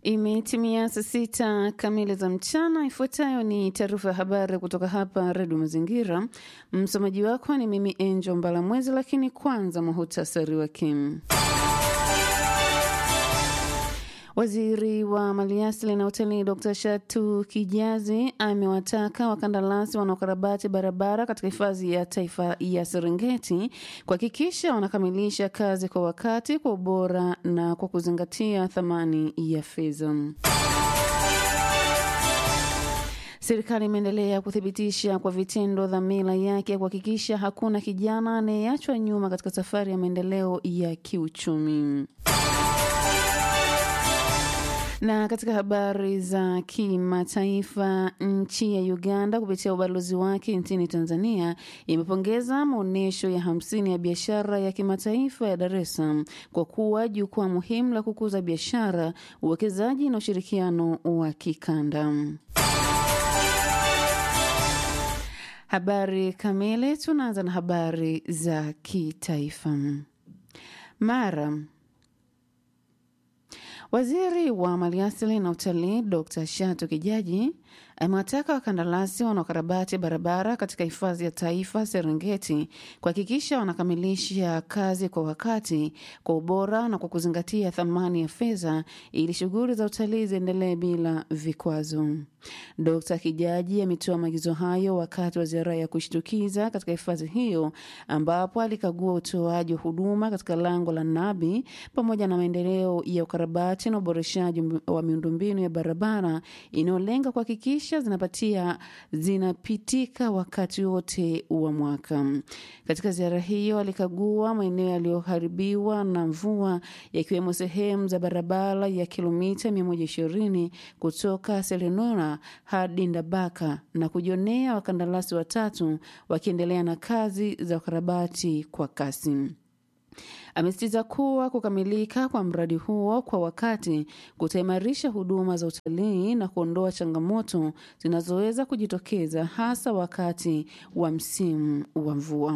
Imetimia saa sita kamili za mchana. Ifuatayo ni taarifa ya habari kutoka hapa Redio Mazingira. Msomaji wako ni mimi Angel Mbalamwezi, lakini kwanza muhutasari wake. Waziri wa Maliasili na Utalii Dr Shatu Kijazi amewataka wakandarasi wanaokarabati barabara katika hifadhi ya taifa ya Serengeti kuhakikisha wanakamilisha kazi kwa wakati, kwa ubora na kwa kuzingatia thamani ya fedha. Serikali imeendelea kuthibitisha kwa vitendo dhamira yake ya kuhakikisha hakuna kijana anayeachwa nyuma katika safari ya maendeleo ya kiuchumi. Na katika habari za kimataifa, nchi ya Uganda kupitia ubalozi wake nchini Tanzania imepongeza maonyesho ya hamsini ya biashara ya kimataifa ya Dar es Salaam kwa kuwa jukwaa muhimu la kukuza biashara, uwekezaji na ushirikiano wa kikanda. Habari kamili, tunaanza na habari za kitaifa. Mara Waziri wa Maliasili na Utalii Dr Shatu Kijaji amewataka wakandarasi wanaokarabati barabara katika hifadhi ya taifa Serengeti kuhakikisha wanakamilisha kazi kwa wakati, kwa ubora na kwa kuzingatia thamani ya fedha ili shughuli za utalii ziendelee bila vikwazo. Dr Kijaji ametoa maagizo hayo wakati wa ziara ya kushtukiza katika hifadhi hiyo, ambapo alikagua utoaji wa huduma katika lango la Nabi pamoja na maendeleo ya ukarabati na uboreshaji wa miundombinu ya barabara inayolenga kuhakikisha zinapatia zinapitika wakati wote wa mwaka. Katika ziara hiyo, alikagua maeneo yaliyoharibiwa na mvua yakiwemo sehemu za barabara ya kilomita 120 kutoka Selenora hadi Ndabaka na kujionea wakandarasi watatu wakiendelea na kazi za ukarabati kwa kasi. Amesitiza kuwa kukamilika kwa mradi huo kwa wakati kutaimarisha huduma za utalii na kuondoa changamoto zinazoweza kujitokeza hasa wakati wa msimu wa mvua.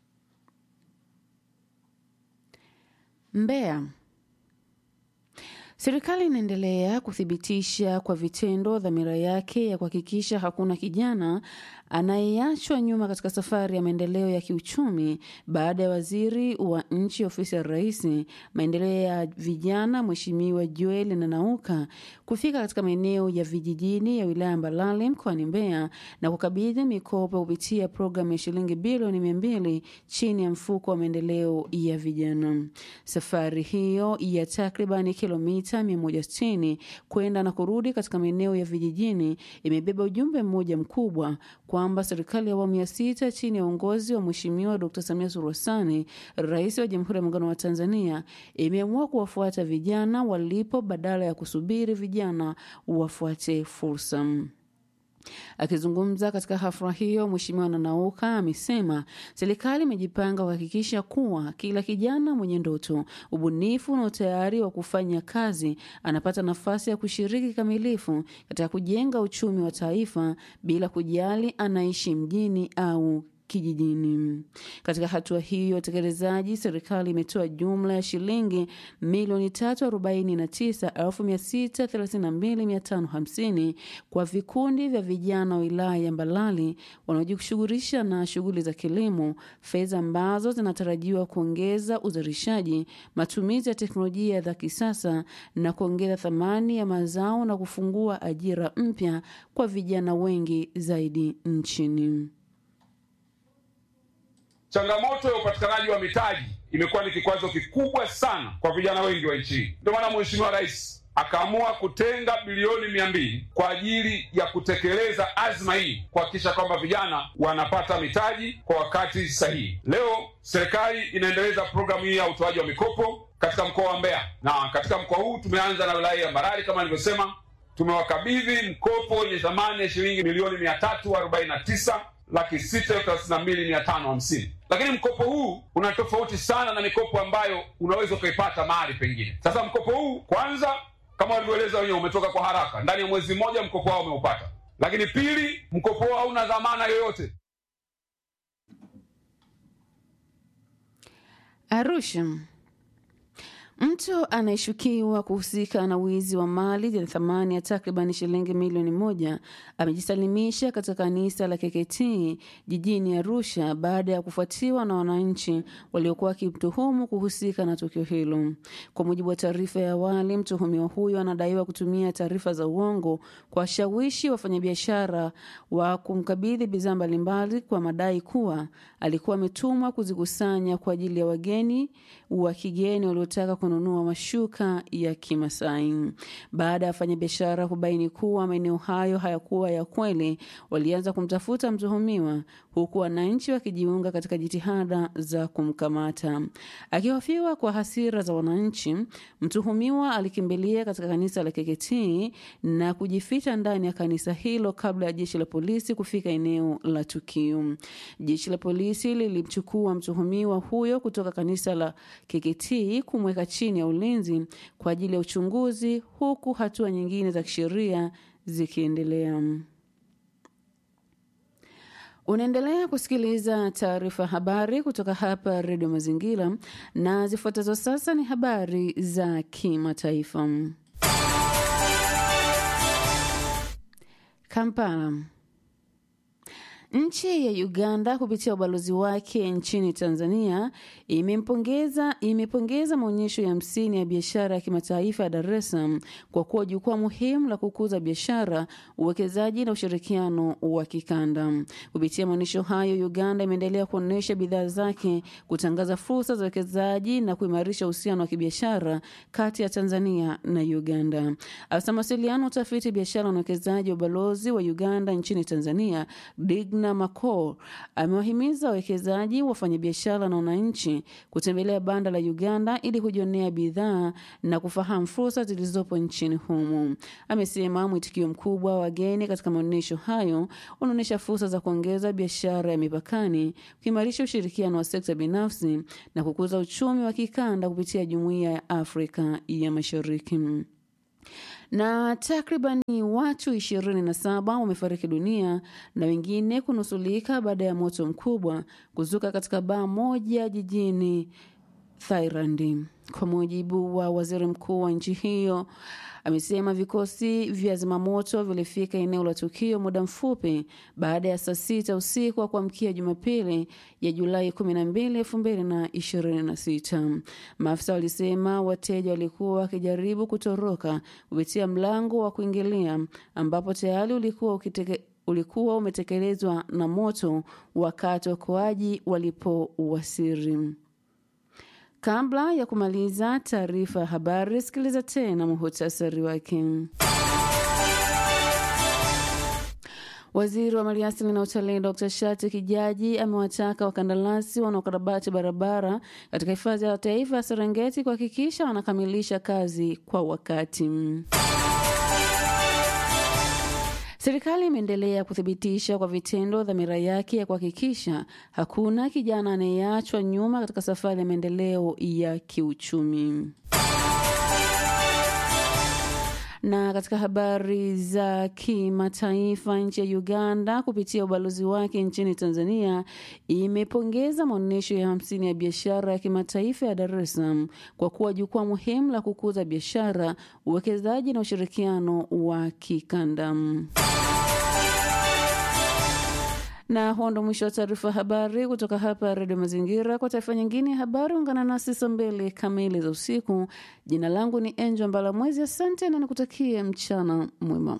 Mbeya. Serikali inaendelea kuthibitisha kwa vitendo dhamira yake ya kuhakikisha hakuna kijana anayeachwa nyuma katika safari ya maendeleo ya kiuchumi baada ya waziri wa nchi ofisi ya rais maendeleo ya vijana Mheshimiwa Joel Nanauka kufika katika maeneo ya vijijini ya wilaya Mbalali mkoani Mbeya na kukabidhi mikopo kupitia programu ya shilingi bilioni mia mbili chini ya mfuko wa maendeleo ya vijana. Safari hiyo ya takribani kilomita 160 kwenda na kurudi katika maeneo ya vijijini imebeba ujumbe mmoja mkubwa kwamba serikali ya awamu ya sita chini ya uongozi wa Mheshimiwa Dkt. Samia Suluhu Hassan, rais wa Jamhuri ya Muungano wa Tanzania, imeamua kuwafuata vijana walipo badala ya kusubiri vijana wafuate fursa. Akizungumza katika hafla hiyo, Mheshimiwa Nanauka amesema serikali imejipanga kuhakikisha kuwa kila kijana mwenye ndoto, ubunifu na utayari wa kufanya kazi anapata nafasi ya kushiriki kikamilifu katika kujenga uchumi wa taifa bila kujali anaishi mjini au kijijini. Katika hatua hiyo ya utekelezaji, serikali imetoa jumla ya shilingi milioni tatu arobaini na tisa elfu mia sita thelathini na mbili mia tano hamsini kwa vikundi vya vijana wa wilaya ya Mbalali wanaojishughulisha na shughuli za kilimo, fedha ambazo zinatarajiwa kuongeza uzalishaji, matumizi ya teknolojia za kisasa na kuongeza thamani ya mazao na kufungua ajira mpya kwa vijana wengi zaidi nchini. Changamoto ya upatikanaji wa mitaji imekuwa ni kikwazo kikubwa sana kwa vijana wengi wa nchi hii. Ndio maana Mheshimiwa Rais akaamua kutenga bilioni mia mbili kwa ajili ya kutekeleza azma hii, kuhakikisha kwamba vijana wanapata mitaji kwa wakati sahihi. Leo serikali inaendeleza programu hii ya utoaji wa mikopo katika mkoa wa Mbeya, na katika mkoa huu tumeanza na wilaya ya Mbarali kama nilivyosema, tumewakabidhi mkopo wenye thamani ya shilingi milioni mia tatu arobaini na tisa laki sita thelathini na mbili mia tano hamsini lakini mkopo huu una tofauti sana na mikopo ambayo unaweza ukaipata mahali pengine. Sasa mkopo huu kwanza, kama walivyoeleza wenyewe, umetoka kwa haraka, ndani ya mwezi mmoja mkopo wao umeupata. Lakini pili, mkopo wao hauna dhamana yoyote. Arusha. Mtu anayeshukiwa kuhusika na wizi wa mali yenye thamani ya takriban shilingi milioni moja amejisalimisha katika kanisa la KKT jijini Arusha baada ya kufuatiwa na wananchi waliokuwa wakimtuhumu kuhusika na tukio hilo. Kwa mujibu wa taarifa ya awali, mtuhumiwa huyo anadaiwa kutumia taarifa za uongo kuwashawishi wafanyabiashara wa kumkabidhi bidhaa mbalimbali kwa madai kuwa alikuwa ametumwa kuzikusanya kwa ajili ya wageni wa kigeni waliotaka kununua mashuka ya Kimasai. Baada ya wafanyabiashara kubaini kuwa maeneo hayo hayakuwa ya kweli, walianza kumtafuta mtuhumiwa, huku wananchi wakijiunga katika jitihada za kumkamata. Akihofiwa kwa hasira za wananchi, mtuhumiwa alikimbilia katika kanisa la KKT na kujificha ndani ya kanisa hilo kabla ya jeshi la polisi kufika eneo la tukio. Jeshi la polisi lilimchukua mtuhumiwa huyo kutoka kanisa la KKT kumweka chini ya ulinzi kwa ajili ya uchunguzi huku hatua nyingine za kisheria zikiendelea. Unaendelea kusikiliza taarifa habari kutoka hapa Redio Mazingira, na zifuatazo sasa ni habari za kimataifa. Kampala. Nchi ya Uganda kupitia ubalozi wake nchini Tanzania imempongeza imepongeza maonyesho ya hamsini ya biashara ya kimataifa ya Dar es Salaam kwa kuwa jukwaa muhimu la kukuza biashara, uwekezaji na ushirikiano wa kikanda. Kupitia maonyesho hayo, Uganda imeendelea kuonyesha bidhaa zake, kutangaza fursa za uwekezaji na kuimarisha uhusiano wa kibiashara kati ya Tanzania na Uganda. Afisa mawasiliano, utafiti, biashara na uwekezaji wa ubalozi wa Uganda nchini Tanzania Digna Makor amewahimiza wawekezaji, wafanyabiashara na wananchi kutembelea banda la Uganda ili kujionea bidhaa na kufahamu fursa zilizopo nchini humo. Amesema mwitikio mkubwa wa wageni katika maonyesho hayo unaonyesha fursa za kuongeza biashara ya mipakani, kuimarisha ushirikiano wa sekta binafsi na kukuza uchumi wa kikanda kupitia Jumuiya ya Afrika ya Mashariki na takribani watu ishirini na saba wamefariki dunia na wengine kunusulika baada ya moto mkubwa kuzuka katika baa moja jijini Thailand. Kwa mujibu wa waziri mkuu wa nchi hiyo, amesema vikosi vya zimamoto vilifika eneo la tukio muda mfupi baada ya saa sita usiku wa kuamkia Jumapili ya Julai 12, 2026. Maafisa walisema wateja walikuwa wakijaribu kutoroka kupitia mlango wa kuingilia ambapo tayari ulikuwa ukiteke ulikuwa umetekelezwa na moto wakati waokoaji walipowasili. Kabla ya kumaliza taarifa ya habari, sikiliza tena muhutasari wake. Waziri wa Maliasili na Utalii Dr Shati Kijaji amewataka wakandarasi wanaokarabati barabara katika hifadhi ya taifa ya Serengeti kuhakikisha wanakamilisha kazi kwa wakati. Serikali imeendelea kuthibitisha kwa vitendo dhamira yake ya kuhakikisha hakuna kijana anayeachwa nyuma katika safari ya maendeleo ya kiuchumi. Na katika habari za kimataifa, nchi ya Uganda kupitia ubalozi wake nchini Tanzania imepongeza maonyesho ya hamsini ya biashara ya kimataifa ya Dar es Salaam kwa kuwa jukwaa muhimu la kukuza biashara, uwekezaji na ushirikiano wa kikanda. Na huo ndo mwisho wa taarifa ya habari kutoka hapa Redio Mazingira. Kwa taarifa nyingine ya habari, ungana nasi saa mbili kamili za usiku. Jina langu ni Enjo Mbala Mwezi. Asante na nikutakie mchana mwema.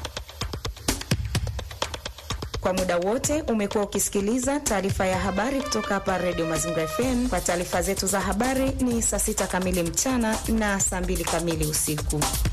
Kwa muda wote umekuwa ukisikiliza taarifa ya habari kutoka hapa Redio Mazingira FM. Kwa taarifa zetu za habari ni saa sita kamili mchana na saa mbili kamili usiku.